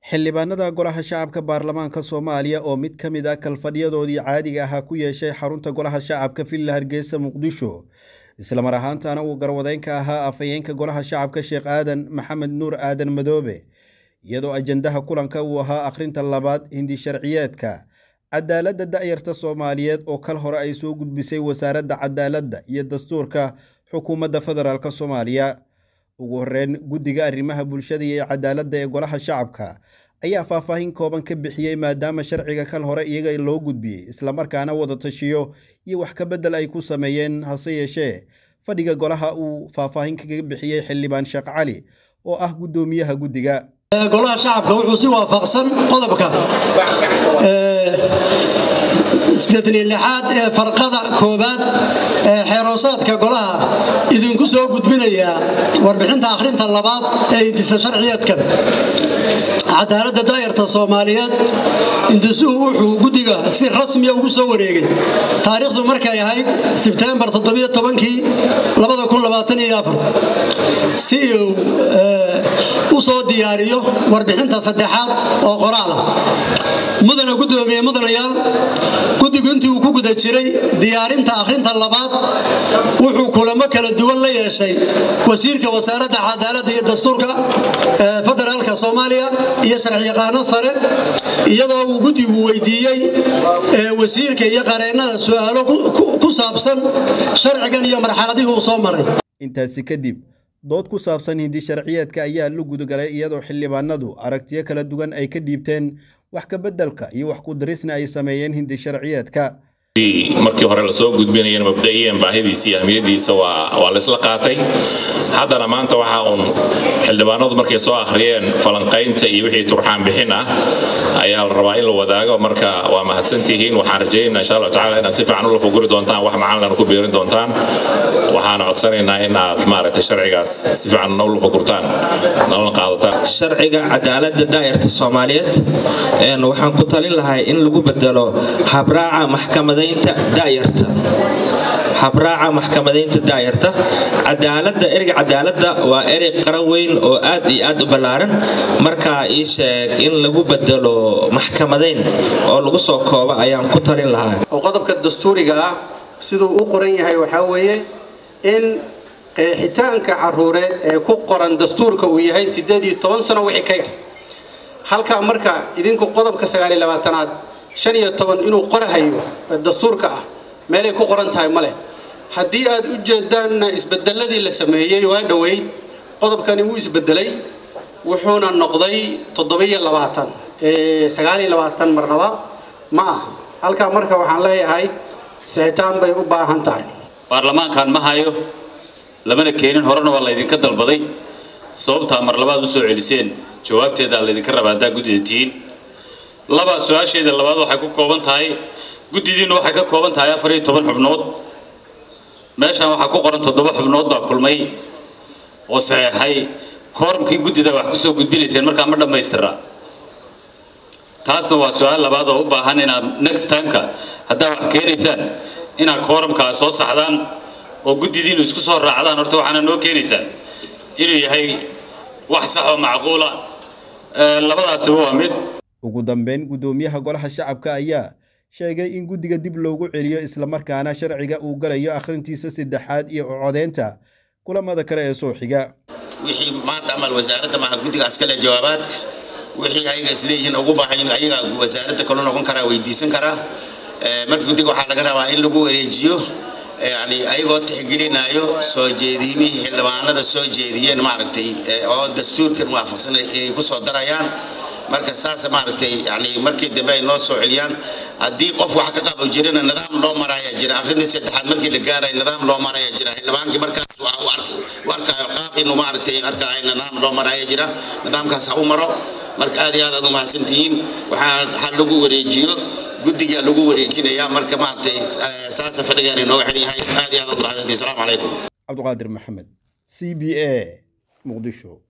xildhibaanada golaha shacabka baarlamaanka soomaaliya oo mid ka mid ah kalfadhiyadoodii caadiga ahaa ku yeeshay xarunta golaha shacabka villa hargeysa muqdisho islamar ahaantana uu garwadeynka ahaa afhayeenka golaha shacabka sheekh aadan maxamed nuur aadan madoobe iyadoo ajandaha kulanka uu ahaa akhrinta labaad hindi sharciyeedka cadaaladda da'yarta soomaaliyeed oo kal hore ay soo gudbisay wasaaradda cadaaladda iyo dastuurka xukuumadda federaalk soomaaliya ugu horreyn guddiga arrimaha bulshada iyo cadaaladda ee golaha shacabka ayaa faahfaahin kooban ka bixiyey maadaama sharciga kal hore iyaga loo gudbiyey islamarkaana wada tashiyo iyo wax ka beddel ay ku sameeyeen hase yeeshee fadhiga golaha uu faahfaahin kaga bixiyey xildhibaan sheekh cali oo ah guddoomiyaha guddiga golaha shacabka wuxuu si waafaqsan qodobka aad ee farqada koobaad ee xeeroosaadka golaha idinku soo gudbinayaa warbixinta akhrinta labaad ee intisa sharciyeedkan cadaaladda daayarta soomaaliyeed intisuhu wuxuu guddiga si rasmiya ugu soo wareegay taariikhdu markay ahayd sebtembar kii si uu u soo diyaariyo warbixinta saddexaad oo qoraal ah mudana gudoomiye mudanayaal guddigu intii uu ku guda jiray diyaarinta akhrinta labaad wuxuu kulamo kala duwan la yeeshay wasiirka wasaaradda cadaaladda iyo dastuurka federaalka soomaaliya iyo sharciyaqaano sare iyadoo uu guddigu weydiiyey wasiirka iyo qareennada su'aalo ku saabsan sharcigan iyo marxaladihii uu soo maray intaasi kadib dood ku saabsan hindi sharciyeedka ayaa la gudagalay iyadoo xildhibaanadu aragtiyo kala duwan ay ka dhiibteen wax ka beddelka iyo wax ku darisna ay sameeyeen hindi sharciyeedka markii hore lasoo gudbinayana mabda'iyan baahidiisa iyo ahmiyadiisa waa laysla qaatay haddana maanta waxa uun xildhibaanadu markay soo akhriyeen falanqaynta iyo wixii turxaan bixin ah ayaa la rabaa in la wadaago marka waa mahadsantihiin waxaan rajaynaa insha allahu tacala inaad si fiican ula fuguri doontaan wax macalina ku biirin doontaan waxaan codsanaynaa in aad maaragtay sharcigaas si fiican ula fugurtaan nalana qaadataan sharciga cadaaladda daa'irta soomaaliyeed waxaan ku talin lahay in lagu bedelo habraaca maxkamada habraaca maxkamadaynta daayarta cadaalada ereyga cadaaladda waa erey qaran weyn oo aad iyo aad u ballaaran markaa ii sheeg in lagu bedelo maxkamadayn oo lagu soo koobo ayaan ku talin lahaa oo qodobka dastuuriga ah siduu u qoran yahay waxaa weeye in qeexitaanka caruureed ee ku qoran dastuurka uu yahay sideed iyo toban sano wixii ka yar halkaa marka idinku qodobka sagaaliyo labaatanaad shan iyo toban inuu qorahayo dastuurka ah meelay ku qoran tahay male haddii aad u jeedaanna isbedeladii la sameeyey waa dhoweyd qodobkani wuu isbedelay wuxuuna noqday toddobiyo labaatan sagaaliyo labaatan marnaba ma aha halkaa marka waxaan leeyahay sixitaan bay u baahan tahay baarlamaankan ma hayo lamana keenin horena waa laydinka dalbaday sababtaa mar labaad usoo celiseen jawaabteedaa laydinka rabaa haddaa guddida tihiin laba su-aasheeda labaad waxay ku kooban tahay guddidiinnu waxay ka kooban tahay afar iyo toban xubnood meeshaan waxaa ku qoran toddoba xubnood baa kulmay oo saxeexay koormkii guddida wax kusoo gudbinayseen markaa ma dhammaystira taasna waa su-aal labaad oo u baahan inaad next timeka haddaad wax keenaysaan inaad koormkaa soo saxdaan oo guddidiinnu isku soo raacdaan horta waxaana noo keenaysaan inuu yahay wax sax oo macquula labadaasiba waa mid ugu dambeyn guddoomiyaha golaha shacabka ayaa sheegay in guddiga dib loogu celiyo islamarkaana sharciga uu galayo akhrintiisa saddexaad iyo codeynta kulamada kale ee soo xiga wixii maanta amal wasaaradda maaha guddigaas kale jawaabaadka wixii ayaga isleeyihiin ugu baahan ayaga wasaaradda kale noqon karaa weydiisan karaa marka guddiga waxaa laga rabaa in lagu wareejiyo yani ayagoo tixgelinayo soo jeedimihii xildhibaanada soo jeediyeen maaragtay oo dastuurkan waafaqsan ay ku soo darayaan marka saas maaragtay yani markii dambe ay noo soo celiyaan haddii qof wax ka qabo jirana nidaam loo maraya jira akhrintii saddexaad markii la gaarayo nidaam loo maraya jira xildhibaankii markaas u arkayo qaab inuu maaragtay arkayo nidaam loo maraya jira nidaamkaas ha u maro marka aad iyo aad aad u mahadsantihiin waxaa ha lagu wareejiyo guddigaa lagu wareejinayaa marka maaragtay saasa fadhigaan inooga xidhan yahay aad iyo aad u mahadsantihiin asalaamu calaykum cabdiqaadir maxamed c b a muqdisho